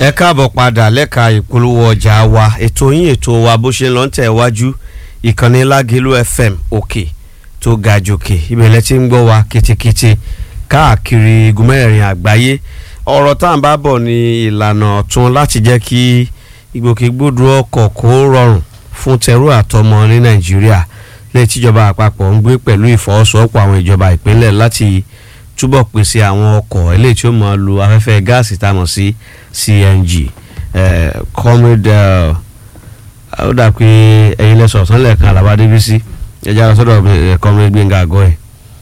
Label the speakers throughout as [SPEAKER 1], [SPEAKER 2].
[SPEAKER 1] ẹ káàbọ̀ padà lẹ́ka ìpolówó ọjà wa ètò yín ètò wa bó ṣe lọ ń tẹ̀ wájú ìkànnì lágẹ̀lú fm òkè tó ga jòkè ìbẹ̀lẹ̀ tí ń gbọ́ wa ketekete káàkiri igun mẹ́rin àgbáyé ọ̀rọ̀ tá à ń bá bọ̀ ní ìlànà ọ̀tun láti jẹ́ kí ìgbòkègbodò ọkọ̀ kó rọrùn fún tẹrú àtọmọ ní nàìjíríà lẹ́yìn tíjọba àpapọ̀ ń gbé pẹ̀lú ìfọwọ́sowọ́pọ̀ àwọn ìjọba ìpínlẹ̀ láti túbọ̀ pèsè àwọn ọkọ̀ eléyìí tí ó máa lo afẹ́fẹ́ gáàsì tá a mọ̀ sí cng comrade ó dà pé ẹ̀yin lẹ́sọ̀ ọ̀sán lẹ́ẹ̀kan àlàbà débísí ẹja lọ sọ́dọ̀ comrade gbẹ̀ngà àgọ́ ẹ̀.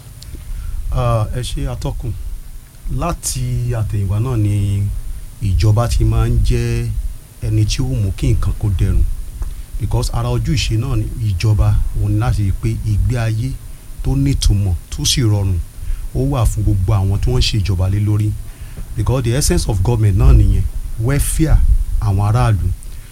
[SPEAKER 2] ẹ ṣe atọ́kùn láti àtẹ̀yìnwá náà ni ìjọba ti máa ń jẹ́ ẹni tí ó mú kí nǹkan kó dẹrùn because ara ojúṣe náà ni ìjọba òun ni láti rí i pé ìgbé ayé tó nítumọ̀ tó sì rọrùn ó wà fún gbogbo àwọn tí wọ́n ń ṣe ìjọba lé lórí because the essence of government náà nìyẹn welfare àwọn aráàlú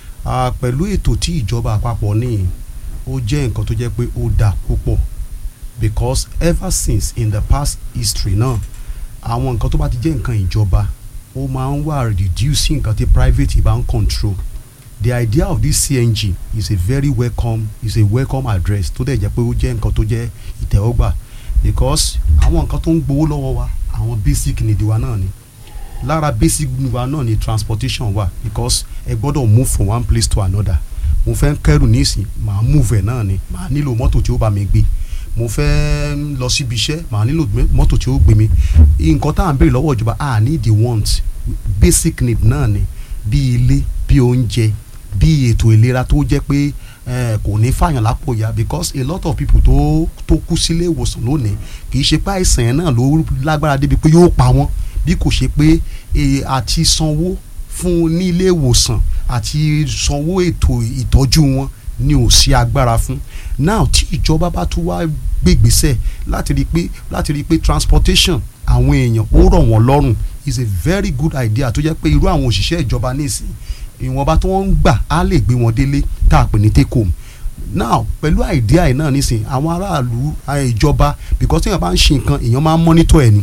[SPEAKER 2] pẹ̀lú ètò tí ìjọba àpapọ̀ ní ó jẹ́ nǹkan tó jẹ́ pé ó dáa púpọ̀ because ever since in the past history náà àwọn nǹkan tó bá ti jẹ́ nǹkan ìjọba ó máa ń wà reduce nǹkan tí private bá ń control the idea of this CNG is a very welcome is a welcome address tó dẹ̀ jẹ́ pé ó jẹ́ nǹkan tó jẹ́ ìtẹ́wọ́gbà because àwọn nǹkan tó ń gbowó lọ́wọ́ wa àwọn basic need wa náà ni lára basic need wa náà ni transportation wa because ẹ gbọ́dọ̀ move from one place to another mo fẹ́ kẹ́rù nísìn màá move ẹ̀ náà ni màá nílò mọ́tò tí ó bá mi gbé mo fẹ́ lọ síbi iṣẹ́ màá nílò mọ́tò tí ó gbé mi nǹkan tá à ń béèrè lọ́wọ́ ìjọba a need the want basic need náà ni bí ilé bí oúnjẹ bí ètò ìlera tó jẹ́ pé kò ní fàyàn lápò ya because a lot of people tó tó kú sílé ìwòsàn lónìí kì í ṣe pé àìsàn yẹn náà ló lágbára débi pé yóò pa wọ́n bí kò ṣe pé àti sanwó fún ní ilé ìwòsàn àti sanwó ètò ìtọ́jú wọn ni ò sí agbára fún now tí ìjọba bá tún wá gbégbèsè láti rí i pé láti rí i pé transportation àwọn èèyàn ó rọ̀ wọ́n lọ́rùn is a very good idea tó jẹ́ pé irú àwọn òṣìṣẹ́ ìjọba nísìnyí ìwọ̀nba tí wọ́n ń gbà á lè gbé wọn délé tá a pè ní take home now pẹ̀lú àìdíà ẹ̀ náà nísìn àwọn aráàlú ìjọba because tí èèyàn bá ń ṣe nǹkan èèyàn máa ń monitor ẹ̀ ni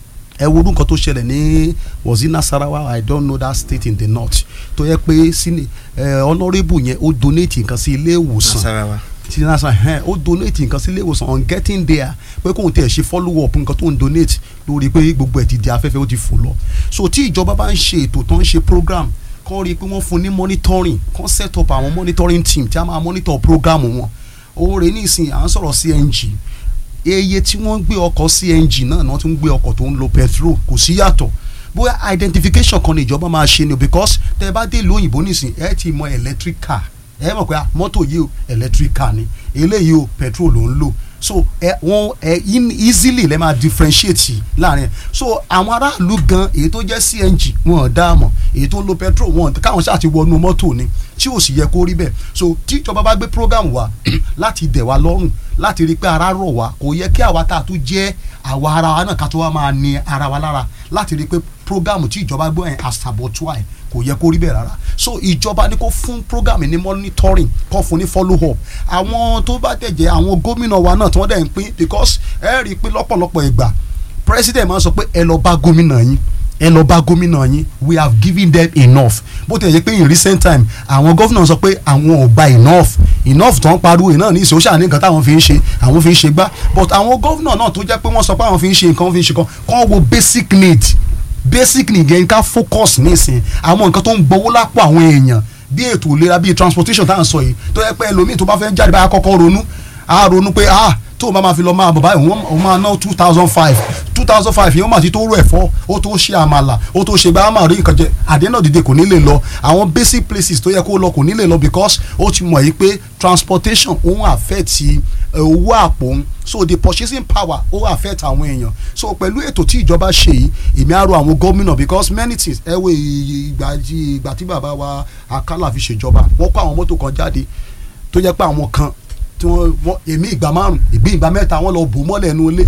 [SPEAKER 2] ẹ wo nǹkan tó ṣẹlẹ̀ ní was it Nasarawa I don't know that state in the north tó yẹ pé sini honourable yẹn ó donate nǹkan sí ilé ìwòsàn
[SPEAKER 1] Nasarawa
[SPEAKER 2] ti Nasarawa ó donate nǹkan sí ilé ìwòsàn on getting there pé kóun tẹ̀ ṣe follow up nǹkan tó ń donate lórí pé gbogbo ẹ̀ ti di afẹ́fẹ́ ó ti fò lọ so tí ìjọba bá ń ṣe ètò tó ń ṣe program kọ́ rí i pé wọ́n fún ní monitoring kọ́ set up àwọn monitoring team tí a máa monitor program wọn òun rè nísìnyí à ń sọ̀rọ̀ CNG eye tí wọ́n ń gbé ọkọ̀ CNG náà náà tún ń gbé ọkọ̀ tó ń lo petrol kò sí yàtọ̀ bóyá identification kan ní ìjọba máa ṣe ni because tẹ́ ẹ bá dé ìlú òyìnbó nísìn ẹ ti mọ electric car ẹ mọ̀ pé mọ́tò yìí o electric car ni eléyìí o petrol ló ń lò so ẹ wọn ẹ easily lẹ máa differentiate láàrin so àwọn aráàlú gan èyí tó jẹ́ CNG wọn ò dá mọ̀ èyí tó ń lo petrol wọn káwọn ṣáà ti wọnú mọ́tò ni tí ò sì yẹ kó rí bẹ́ẹ̀ so tí ìjọba bá gbé program wa láti dẹ̀ wá lọ́rùn láti rí i pé ara rọ̀ wá kò yẹ kí àwa tá a tún jẹ́ àwa ara wa náà ká tó wá máa ní ara wa lára láti rí i pé program tí ìjọba gbọ́ yẹn àṣàbọ̀túwà ẹ̀ kò yẹ kó rí bẹ́ẹ̀ rárá so ìjọba ní kó fún program ní monitoring kó fún ní follow up àwọn tó bá dẹ̀ jẹ́ àwọn gómìnà wa náà tí wọ́n dẹ̀ ń pín because ẹ rí i pé lọ́pọ̀lọpọ̀ ìgbà president máa ń sọ pé ẹ lọ bá gómìnà yín ẹ lọ bá gómìnà yín we have given them enough bó ti yẹ pé in recent time àwọn gómìnà sọ pé àwọn ò gba enough enough tó ń pariwo iná ní ìṣòṣà ní nǹkan táwọn fi ń ṣe àwọn fi ń ṣe gbá but àwọn gómìnà náà tó jẹ́ pé wọ́n sọ pé àwọn fi ń ṣe nǹkan fi ń ṣe kan kàn wo basic need basic need yẹn ká focus nísìn àwọn nǹkan tó ń gbowó lápò àwọn èèyàn bí ètò ìlera bí transportation tá à ń sọ yìí tó yẹ pé ẹlòmíì tó bá fẹ́ jáde báyà kọ́kọ́ ronú á ronú pé ah tó o bá máa fi lọ máa bọ̀ báyìí òun máa ná two thousand five two thousand five yẹn ó máa ti tó rú ẹ̀fọ́ ó tó ṣe àmàlà ó tó ṣe gbá máa rí nǹkan jẹ àdéhùn dìde kò ní lè lọ àwọn basic places tó yẹ kó lọ kò ní lè lọ because ó ti mọ̀ yìí pé transportation òun affect owó àpò òun so the purchasing power ó affect àwọn èèyàn so pẹ̀lú ètò tí ìjọba ṣe yìí èmi á rọ àwọn gómìnà because many things ẹ wo ìgbà ìgbà tí bàbá wa Akálà fi ṣèjọba wọ́n kó àwọn mọ́tò kan jáde tó jẹ́ pé àwọn kan tí wọ́n èmi ìgbà márùn ìgbé ìgbà mẹ́ta wọ́n lọ bò mọ́lẹ̀ ẹnu ilé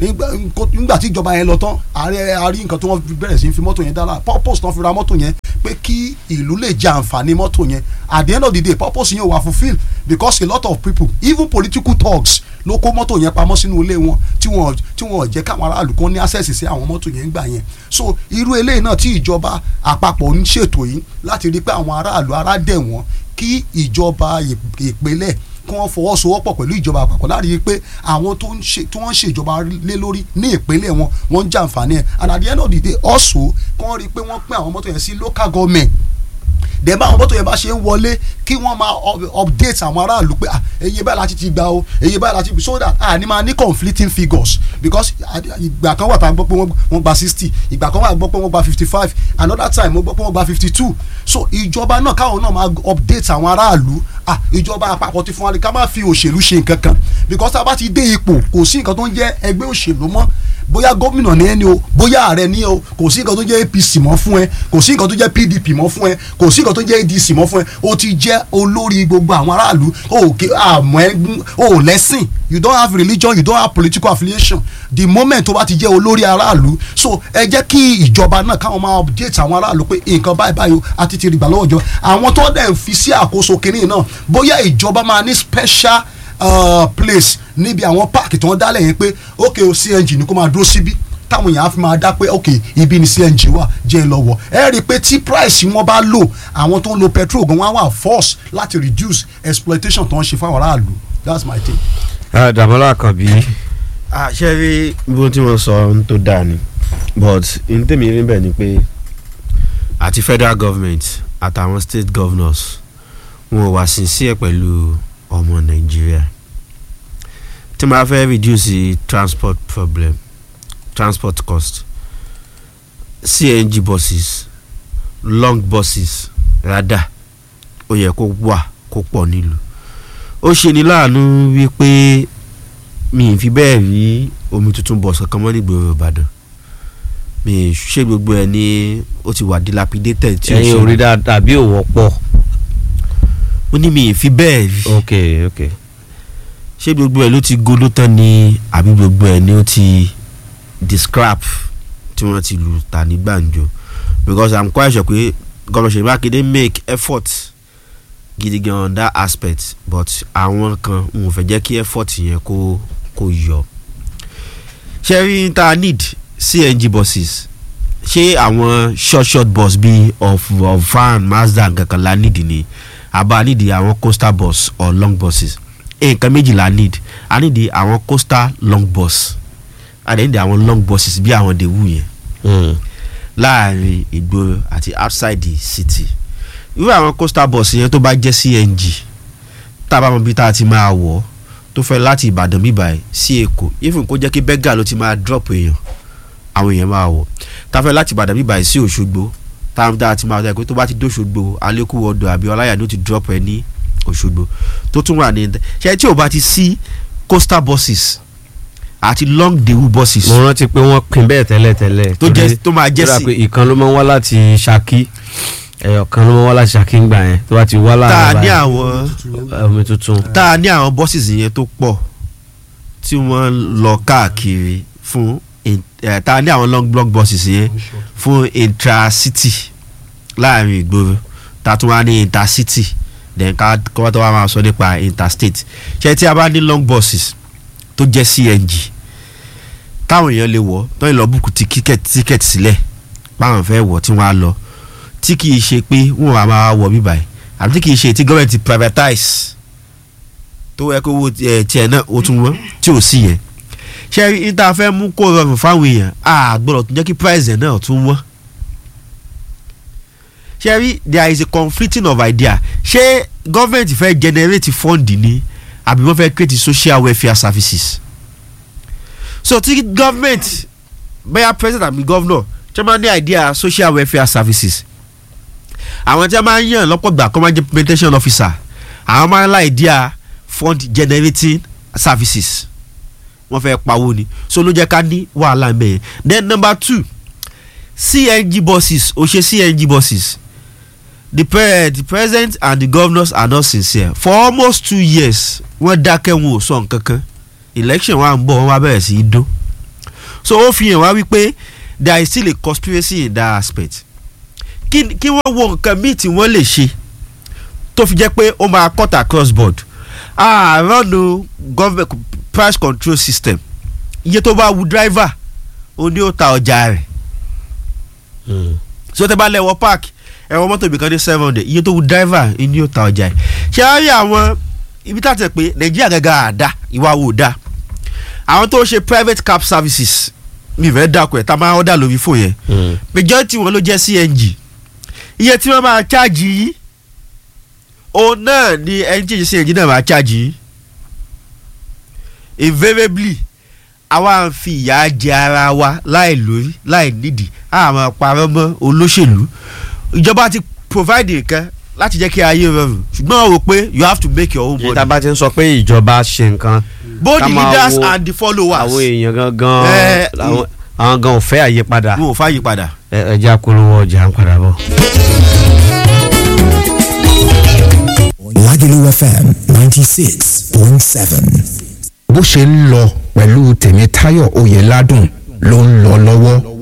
[SPEAKER 2] nígbà tí ìjọba yẹn lọ tán ààrẹ àrí nǹkan tí wọ́n bẹ̀rẹ̀ sí fi mọ́tò yẹn dára purpose tán fi ra mọ́tò yẹn pé kí ìlú lè jẹ àǹfààní mọ́tò yẹn at the end of the day purpose yẹn wà fulfil because a lot of people even political thugs ló kó mọ́tò yẹn pamọ́ sínú ilé wọn tí wọ́n tí wọ́n jẹ́ káwọn aráàlú kan ní access sí àwọn mọ́tò yẹn gbà yẹn so irú eléyìí náà tí ìjọba àpapọ̀ ń ṣètò yìí láti rí i pé àwọn aráàlú ará dẹ̀ wọ́n kí ìjọba ìpínlẹ̀ kí wọ́n fọwọ́sowọ́pọ̀ pẹ̀lú ìjọba àpapọ̀ láti rí i pé àwọn tó ń ṣe tí wọ́n ń ṣèjọba lé lórí ní ìpínlẹ̀ wọn wọ́n ń jàǹfààní ẹ̀ and at the end of the day also kí wọ́n rí i pé wọ́n pín àwọn mọ́tò yẹn sí local government dẹ̀ bá àwọn mọ́tò yẹn bá ṣe ń wọlé kí wọ́n máa update àwọn aráàlú pé eye báyìí láti ti gba o eye báyìí láti so that a ní máa ní conflicting figures because ìgbà kan wà tá a gbọ́ pé wọ́n gba sixty ìgbà kan wà gbọ́ pé wọ́n gba fifty five another time wọ́n gbọ́ pé wọ́n gba fifty two so ìjọba náà káwọn náà máa update àwọn aráàlú ah ìjọba àpapọ̀ ti fún wa ká má fi òṣèlú ṣe nǹkan kan because tá a bá ti dé ipò kò sí nǹkan tó ń jẹ́ ẹgbẹ́ òṣèlú mọ́ bóyá gómìnà ní ẹni o bóyá ààrẹ ní o kò sí nǹkan tó jẹ́ APC mọ́ fún ẹ kò sí nǹkan tó jẹ́ PDP mọ́ fún ẹ kò sí nǹkan tó jẹ́ ADC mọ́ fún ẹ o ti jẹ́ olórí gbogbo àwọn aráàlú o kì àmọ́ ẹ o lẹ́sìn you don't have religion you don't have political affiliation the moment tó bá ti jẹ́ olórí aráàlú so ẹ jẹ́ kí ìjọba náà káwọn máa update àwọn aráàlú pé nǹkan báyìí báyìí o àti ti rìgbà lọ́wọ́ ìjọba àwọn tó dẹ̀ ń fi sí àkóso kìnìún náà bóyá ìjọba máa ní special uh, place níbi àwọn páàkì tí wọ́n dálẹ̀ yẹn pé ok o CNG ni kó máa dúró síbí táwọn èèyàn á fi máa dá pé ok ibi ni CNG wà jẹ́ ẹ lọ́wọ́ ẹ rí i pé tí price wọn bá lò àwọn tó ń lo petrol gan wọn á wà force láti reduce exploitation tó ń ṣe fáwọn aráàlú that's my take.
[SPEAKER 1] Dàmọ́lá Àkànbí ṣé rí bó tí wọ́n sọ ohun tó dáa ni but n tèmi rí bẹ́ẹ̀ ni pé àti federal government àtàwọn state governors wọn ò wá sincere pẹ̀lú ọmọ Nàìjíríà tí wọ́n bá fẹ́ reduce the transport problem transport cost CNG buses long buses rather ó yẹ kó wà kó pọ̀ nílùú ó ṣe ní láàánú wípé mi ì fi bẹ́ẹ̀ rí omi tuntun bọ̀ sọ̀kan mọ́ nígboro Ìbàdàn mi ì ṣe gbogbo ẹ̀ ní ó ti wà dilapidated tí ó
[SPEAKER 3] ẹyin
[SPEAKER 1] ṣe
[SPEAKER 3] orí dáadáa bí òwò pọ̀.
[SPEAKER 1] ó ní mi ì fi bẹ́ẹ̀ rí
[SPEAKER 3] ok ok
[SPEAKER 1] ṣé gbogbo ẹ̀ ló ti godó tán ni àbí gbogbo ẹ̀ ni ó ti di scrap tí wọ́n ti lù tà ní gbàǹjo because i'm quite sure pé gómìnà Ṣèyí Mákindé make effort gidi gan on that aspect but àwọn kan n ò fẹ́ jẹ́ kí effort yẹn kó kó yọ ṣé rí ta need CNG buses ṣé àwọn short short bus bíi of of van Mazda kankan la need ni àbá need àwọn coastal bus or long buses nǹkan méjì la need a need àwọn coastal long bus a dẹ̀ need àwọn long buses bí àwọn dèwù yẹn
[SPEAKER 3] Mm.
[SPEAKER 1] láàrin ìgboro àti outside the city irú àwọn coastal bus yẹn tó bá jẹ́ CNG tá a bá mọ bí tá a ti máa wọ̀ tó fẹ́ láti Ìbàdàn bíbà sí Èkó even kó jẹ́ kí bẹ́gà ló ti máa drop èèyàn àwọn èèyàn máa wọ̀ tá a fẹ́ láti Ìbàdàn bíbà sí Òṣogbo tá a ti máa wọ̀ tó bá ti dóṣogbo Alékúwọdọ̀ àbí Ọláyà ló ti drop ẹ ní Òṣogbo tó tún wà ní ṣe tí ò bá ti sí coastal buses àti long dewu buses
[SPEAKER 3] mo rántí pé wọ́n pín bẹ́ẹ̀ tẹ́lẹ̀ tẹ́lẹ̀.
[SPEAKER 1] tó
[SPEAKER 3] torí-
[SPEAKER 1] jẹ́ tó máa jẹ́
[SPEAKER 3] tó dà
[SPEAKER 1] sí
[SPEAKER 3] pé ìkan ló máa ń wá láti Ṣakí ẹyọ kan ló máa ń wá láti Ṣakí ńgbà yẹn tó bá ti wá
[SPEAKER 1] tá a
[SPEAKER 3] láàárọ̀
[SPEAKER 1] ní
[SPEAKER 3] báyìí,
[SPEAKER 1] àwọn
[SPEAKER 3] omi tuntun.
[SPEAKER 1] tá a ní àwọn buses yẹn tó pọ̀ tí wọ́n lọ káàkiri fún in- eh, tá a ní àwọn long long buses yẹn fún intracity láàrin ìgboro tá a tún wá ní intercity then ká kọ́ tó wá máa sọ nípa interstate ṣé tí a bá ní long buses tó jẹ́ CNG táwọn èèyàn lè wọ̀ tó ń lọ búkú tíkẹ́ẹ̀tì tíkẹ́ẹ̀tì sílẹ̀ báwọn fẹ́ wọ̀ tí wọ́n á lọ tí kì í ṣe pé wọ́n á máa wọ̀ bíbáyìí àbí tí kì í ṣe tí gọ́ọ̀mẹ̀ntì privatize tó yẹ kó owó ẹ, tiẹ̀ náà ó tún wọ́n tí ò sí yẹn ṣé ní tá a fẹ́ mú kó rọrùn fáwọn èèyàn a gbọ́dọ̀ tún jẹ́ kí price ẹ̀ náà tún wọ́n ṣé rí there is a conflicting of idea ṣé gọ́ọ̀mẹ̀ntì fẹ́ generate fund ni àbí wọ́n fẹ́ create social welfare services so tí gọ́ọ̀mẹ̀ntì bẹ́ẹ̀ president àbí governor tí wọ́n máa ní idea social welfare services àwọn tí wọ́n máa ń yàn lọ́pọ̀ gbà kọ́ máa ń jẹ́ implementation officer àwọn máa ń la idea fund generating services wọ́n fẹ́ pawó ni so ló jẹ́ ká ní wàhálà mẹ́yẹn then number two CNG buses ó ṣe CNG buses the, pre the president and the governors are not sincere for almost two years wọ́n dákẹ́ wọn ò sọ nǹkan kan election wa ń bọ̀ wọ́n wá bẹ̀rẹ̀ sí í dún so ó fi hàn wá wípé there is still a conspiracy in that aspect kí kí wọ́n wo nǹkan míì tí wọ́n lè ṣe
[SPEAKER 4] tó fi jẹ́ pé ó máa cut across board àárọ̀nù government price control system iye tó bá wu driver ó ní ó ta ọjà rẹ̀ so tẹ bá lẹ́wọ̀ park ẹ̀wọ̀n mọ́tò ibìkan ní seven hundred iye tó wu driver ó ní ó ta ọjà rẹ̀ ṣé á rí àwọn ibi tá a tẹ̀ pé nàìjíríà gẹ́gẹ́ àdá ìwà wò dá àwọn tó ṣe private cab services mi fẹ́ dàkú ẹ̀ tá a máa order lórí fò yẹn majority wọn ló jẹ́ cng iye tí wọ́n máa charge yìí òun náà ni ẹni tí ìṣe cng náà máa charge yìí invariably àwa ń fi ìyà jẹ ara wa láì lórí láì nídìí a máa parọ́ mọ́ olóṣèlú ìjọba ti provide nǹkan láti jẹ́ kí ayé rọrùn ṣùgbọ́n o rò pé you have to make your own
[SPEAKER 1] yìí tá a
[SPEAKER 4] money
[SPEAKER 1] bá ti ń sọ pé ìjọba ṣe nǹkan
[SPEAKER 4] both
[SPEAKER 1] ká
[SPEAKER 4] the
[SPEAKER 1] máa
[SPEAKER 4] leaders
[SPEAKER 1] wo
[SPEAKER 4] and the followers
[SPEAKER 1] àwọn èèyàn gangan
[SPEAKER 4] Eh,
[SPEAKER 1] làwọn- àwọn gan ò fẹ́ àyípadà
[SPEAKER 4] wọn ò fàyè padà.
[SPEAKER 1] ẹ ẹ jẹ́ àpolówó ọjà ń padà bọ̀.
[SPEAKER 5] Lagelu FM 96.7.
[SPEAKER 6] bó ṣe ń lọ pẹ̀lú tèmítáyọ̀ oyèládùn ló ń lọ lọ́wọ́